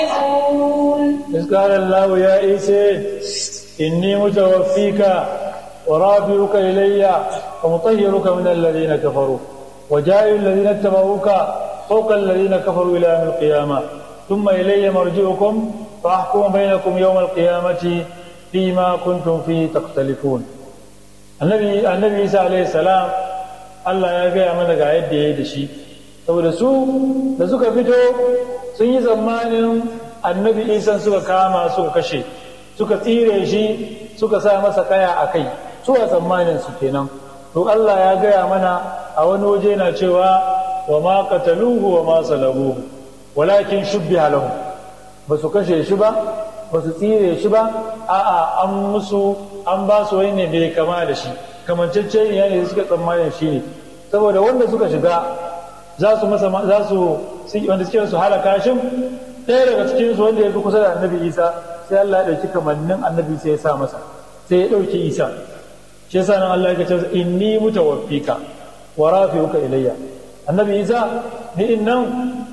إذ قال الله يا عيسى إني متوفيك ورافعك إلي ومطهرك من الذين كفروا وجاعل الذين اتبعوك فوق الذين كفروا إلى يوم القيامة ثم إلي مرجعكم فأحكم بينكم يوم القيامة فيما كنتم فيه تختلفون النبي النبي عيسى عليه السلام Allah ya gaya mana ga yadda ya yi da shi saboda su da suka fito sun yi tsammanin annabi isan suka kama suka kashe suka tsire shi suka sa masa kaya a kai su a tsammanin su kenan to Allah ya gaya mana a wani waje na cewa wa ma qataluhu wa ma salabuhu walakin shubbiha lahu ba su kashe shi ba ba su tsire shi ba a'a an musu an ba su wani ne bai kama da shi kamancece ne da suka tsammanin shi ne saboda wanda suka shiga za su masa za su wanda suke su halaka shi ɗaya daga cikin su wanda ya fi kusa da annabi isa sai Allah ya ɗauki kamannin annabi sai ya sa masa sai ya ɗauki isa shi yasa nan Allah ya ce inni mutawaffika wa rafi'uka ilayya annabi isa ni in nan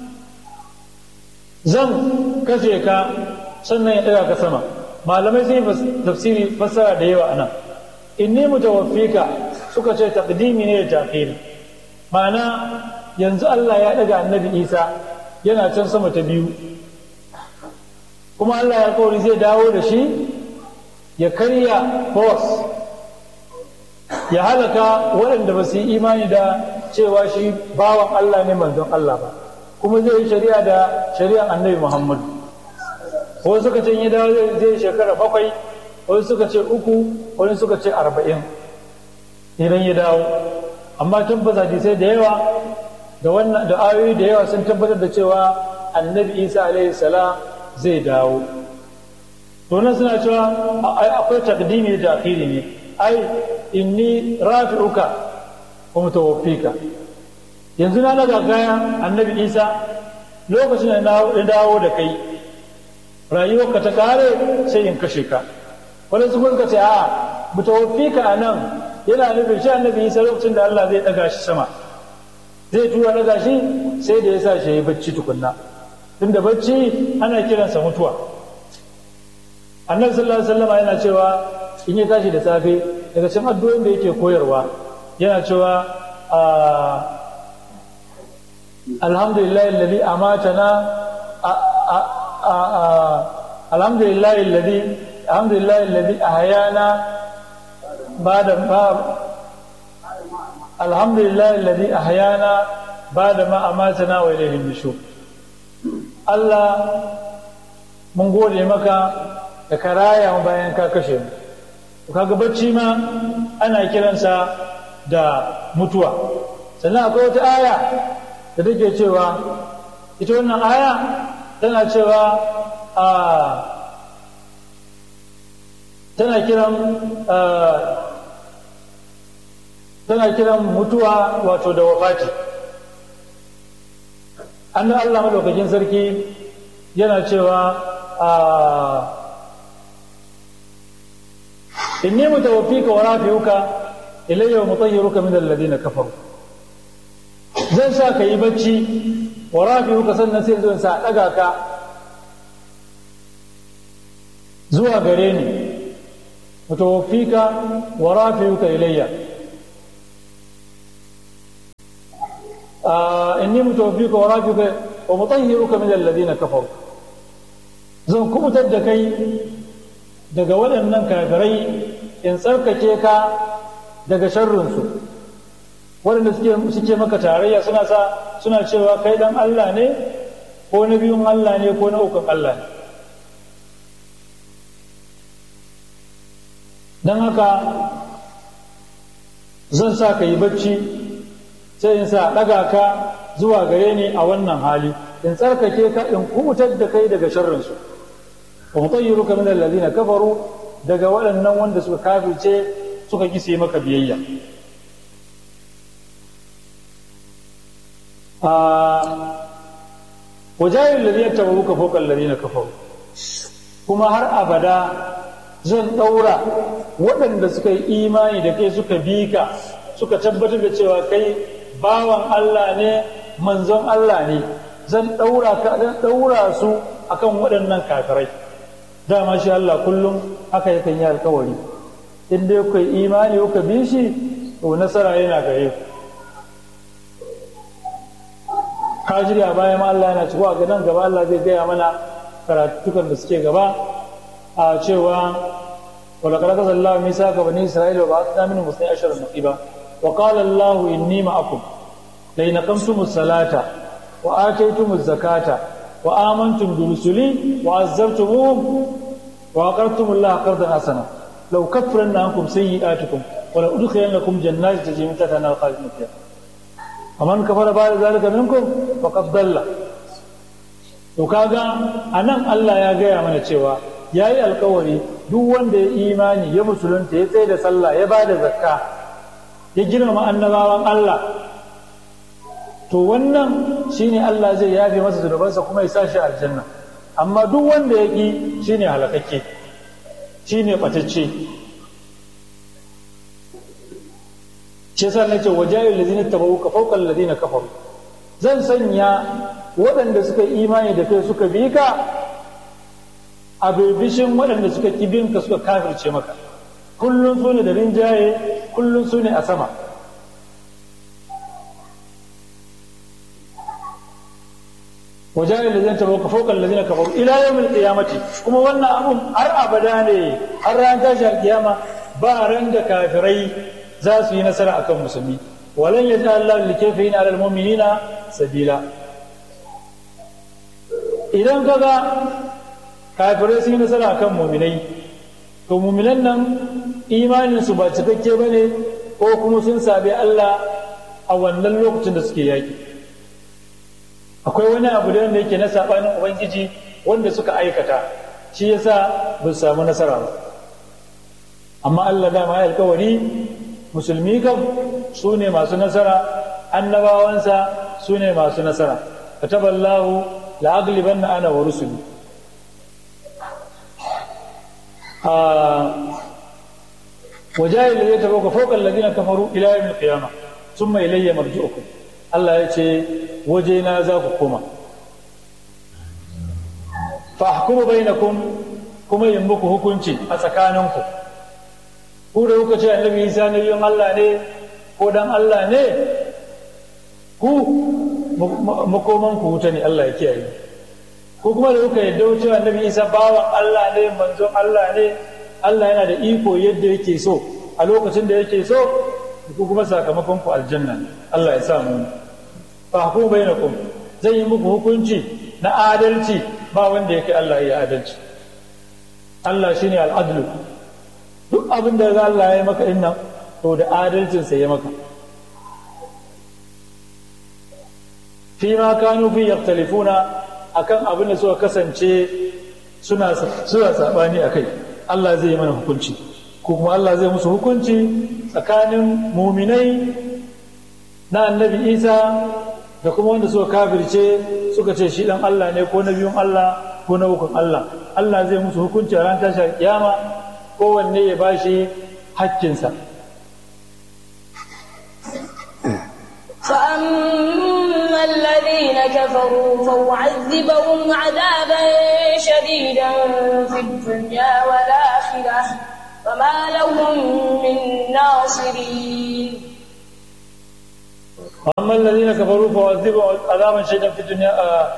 zan kashe ka sannan ya ɗaga ka sama malamai sun yi tafsiri fassara da yawa anan inni mutawaffika suka ce taqdimi ne da ta'khiri ma'ana yanzu Allah ya ɗaga annabi isa yana can sama ta biyu kuma Allah ya kawai zai dawo da shi ya karya force ya halaka waɗanda ba su yi imani da cewa shi bawan Allah ne manzon Allah ba kuma zai yi shari'a da shari'ar annabi Muhammadu wasu suka ce ya dawo zai shekara bakwai wasu suka ce uku wani suka ce arba'in idan ya dawo amma tabbata hadisai da yawa da wannan da ayoyi da yawa sun tabbatar da cewa annabi isa alaihi salam zai dawo to nan suna cewa akwai takdimi da akhiri ne ai inni rafi'uka wa mutawaffika yanzu na daga kaya annabi isa lokacin da na dawo da kai rayuwarka ta kare sai in kashe ka wani su suka ce a mutawaffika a nan yana nufin shi annabi isa lokacin da Allah zai daga shi sama zai tura daga shi sai da ya sa shi ya bacci tukunna tunda bacci ana kiransa mutuwa annabi sallallahu alaihi wasallam yana cewa in ya tashi da safe daga cikin addu'o'in da yake koyarwa yana cewa alhamdulillahi alladhi amatana alhamdulillahi alladhi alhamdulillahi alladhi ahyana ba'da alhamdulillahi alladhi ahyana ba'da ma amatana wa ilayhi nushur Allah mun gode maka da ka raya mu bayan ka kashe mu kaga bacci ma ana kiransa da mutuwa sannan akwai wata aya da take cewa ita wannan aya tana cewa a tana kiran tana kiran mutuwa wato da wafati an Allah madaukakin sarki yana cewa a inni mutawaffika wa rafi'uka ilayya wa mutahhiruka min alladhina kafaru zan sa ka yi bacci wa rafi'uka sannan sai zo sa daga ka zuwa gare ni mutawaffika wa rafi'uka ilayya inni mutawaffika wa rafi'uka wa mutahhiruka min alladhina kafaru zan kubutar da kai daga waɗannan kafirai in tsarkake ka daga sharrinsu waɗanda suke maka tarayya suna sa suna cewa kai ɗan Allah ne ko na biyun Allah ne ko na ukun Allah ne don haka zan sa ka yi bacci sai in sa ɗaga ka zuwa gare ni a wannan hali in tsarkake ka in kubutar da kai daga sharrinsu wa mutayyiruka min alladhina kafaru daga waɗannan wanda suka kafirce suka kise maka biyayya a wajayin ladhi yattabuka fawqa alladhina kafaru kuma har abada zan ɗaura waɗanda suka yi imani da kai suka bi ka suka tabbatar da cewa kai bawan Allah ne manzon Allah ne zan ɗaura ka zan ɗaura su akan waɗannan kafirai dama shi Allah kullum haka yakan yi alkawari in dai kuka imani kuka bi shi to nasara yana gare ku kajiri a bayan Allah yana cewa ga nan gaba Allah zai gaya mana karatukan da suke gaba a cewa ولقد أخذ الله ميثاق بني إسرائيل وبعثنا منهم اثني عشر نقيبا وقال الله إني معكم لئن أقمتم الصلاة وآتيتم الزكاة وآمنتم برسلي وعزرتموهم وأقرضتم الله قرضا حسنا لو كفرن عنكم سيئاتكم ولأدخلنكم جنات تجري من تحتها الأنهار خالدين فيها ومن كفر بعد ذلك منكم فقد ضل وكاغا anan Allah ya gaya mana cewa yayi alkawari duk wanda ya imani ya musulunta ya tsaye da sallah ya ba da zakka ya girmama annabawan Allah to wannan shine Allah zai yafe masa zunubansa kuma ya sa shi aljanna amma duk wanda ya ƙi shine halakakke shine ɓatacce shi yasa nace wajayil ladina tabawuka fawqa alladhina kafaru zan sanya waɗanda suka imani da kai suka bi ka a birbishin waɗanda suka ƙibinka suka kafirce maka kullum su ne da rinjaye kullum su ne a sama wajen da zai tabo ka faukan lazina ka faru ila yau qiyamati kuma wannan abun har abada ne har ran tashi alkiyama ba ran da kafirai za su yi nasara akan musulmi walan yaj'al Allah likafirin ala almu'minina sabila idan kaga kafirai sun yi nasara kan muminai to muminan nan imaninsu ba cikakke ba ne ko kuma sun sabi Allah a wannan lokacin da suke yaƙi akwai wani abu da wanda yake na saɓanin ubangiji wanda suka aikata shi yasa ba su samu nasara ba amma Allah dama ya alkawari musulmi kam su ne masu nasara annabawansa su ne masu nasara kataballahu la'aglibanna ana wa rusuli وجاء الذين تبوك فوق الذين كفروا الى يوم القيامه ثم الي مرجعكم الله يجي وجينا ذاكما فاحكموا بينكم kuma yin muku hukunci a tsakaninku ku da kuka ce annabi isa nabiyin Allah ne ko dan Allah ne ku makoman ku wuta ne Allah ya kiyaye ko kuma da kuka yadda cewa annabi isa bawan Allah ne manzon Allah ne Allah yana da iko yadda yake so a lokacin da yake so ku kuma sakamakon ku aljanna Allah ya sa mu fa hukum bainakum zai yi muku hukunci na adalci ba wanda yake Allah ya adalci Allah shine al'adlu duk abin da Allah ya maka dinnan to da adalcin sa ya maka fi ma kanu fi yaktalifuna akan abin da suka kasance suna suna sabani akai Allah zai yi mana hukunci ko kuma Allah zai musu hukunci tsakanin muminai na annabi Isa da kuma wanda suka kafirce suka ce shi dan Allah ne ko nabiyun Allah ko na hukun Allah Allah zai musu hukunci a ran tashar kiyama kowanne ya bashi hakkinsa فأما الذين كفروا فأعذبهم عذابا شديدا في الدنيا والآخرة فما لهم من ناصرين وأما الذين كفروا فأعذبهم عذابا شديدا في الدنيا آه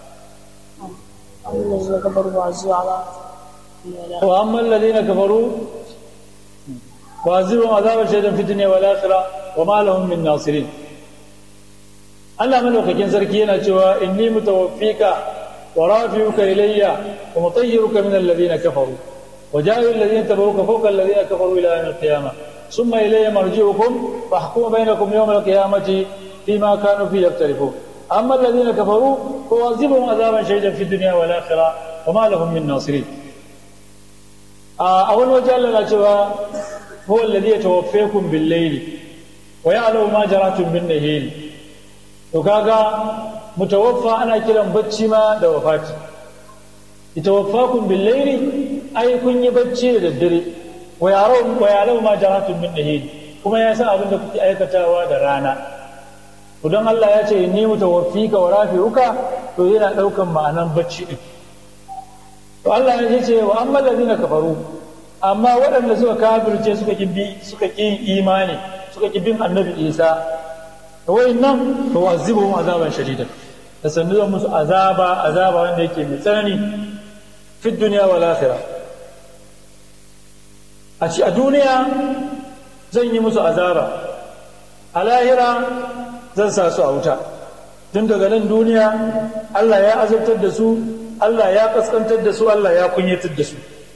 الذين كفروا وعزوا على وأما الذين كفروا وأعذبهم عذابا شديدا في الدنيا والآخرة وما لهم من ناصرين Allah malaukakin sarki yana cewa inni mutawaffika wa rafi'uka ilayya wa mutayyiruka min alladhina kafaru wa ja'ilu alladhina tabawuka fawqa alladhina kafaru ila yawm al-qiyamah thumma ilayya marji'ukum fahkumu bainakum yawm al-qiyamati fima kanu fi yaktalifun amma alladhina kafaru fa'adhibuhum adhaban shadidan fi dunya wal akhirah wa ma lahum min nasirin a wani waje Allah na cewa huwa alladhi yatawaffakum bil-layli wa ya'lamu ma jaratum bin-nahari to kaga mutawaffa ana kiran bacci ma da wafati itawaffakum bil layli ai kun yi bacci da daddare wa yaro wa yaro ma jaratun min nahid kuma ya san abin da kuke aikatawa da rana to don Allah ya ce ni mutawaffika wa rafi'uka to yana daukan ma'anan bacci din to Allah ya ce wa amma ladina kafaru amma waɗanda suka kafirce suka ki bi suka ki imani suka ki bin annabi Isa to wayannan to azibuhum azaban shadidan da sannu zan musu azaba azaba wanda yake mai tsanani fi duniya wal akhirah a ci a duniya zan yi musu azaba a lahira zan sa su a wuta tun daga nan duniya Allah ya azabtar da su Allah ya kaskantar da su Allah ya kunyatar da su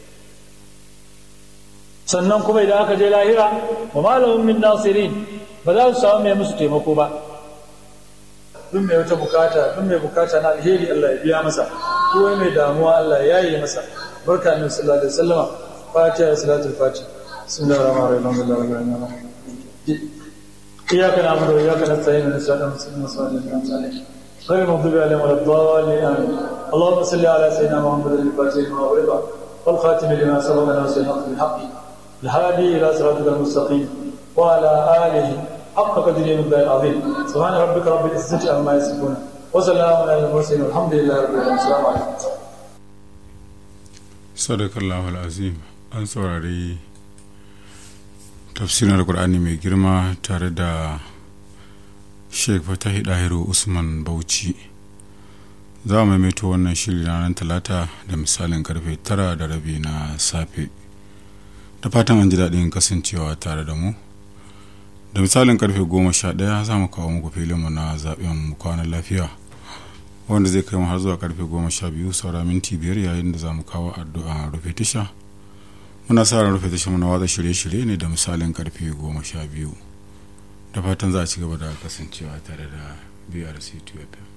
sannan kuma idan aka je lahira wa malamin min nasirin ba za su samu mai musu taimako ba duk mai wata bukata duk mai bukata na alheri Allah ya biya masa ko mai damuwa Allah ya yi masa barka annabi sallallahu alaihi wasallama fatiha salatul fatiha bismillahir rahmanir rahim alhamdulillahi rabbil alamin إياك نعبد وإياك نستعين من الصراط المستقيم صراط الذين أنعمت عليهم غير المغضوب عليهم ولا الضالين آمين اللهم صل على سيدنا محمد الفاتح لما أغلق والخاتم لما سبق ناصر الحق بالحق الهادي إلى صراطك المستقيم وعلى آله حق قدره من العظيم سبحان ربك رب العزة عما يصفون وسلام على المرسلين والحمد لله رب العالمين السلام عليكم صدق الله العظيم an saurari tafsirin alkur'ani mai girma tare da sheik fatahi dahiru usman bauchi za mu maimaito wannan shiri ranar talata da misalin karfe tara da rabi na safe da fatan an ji daɗin kasancewa tare da mu da misalin karfe goma sha ɗaya za mu kawo muku filinmu na zaɓen kwanan lafiya wanda zai kai mu har zuwa karfe goma sha biyu saura minti biyar yayin da za mu kawo addu'a rufe tasha muna sa ran rufe tashar na watsa shirye-shirye ne da misalin karfe goma sha biyu da fatan za a ci gaba da kasancewa tare da brc 2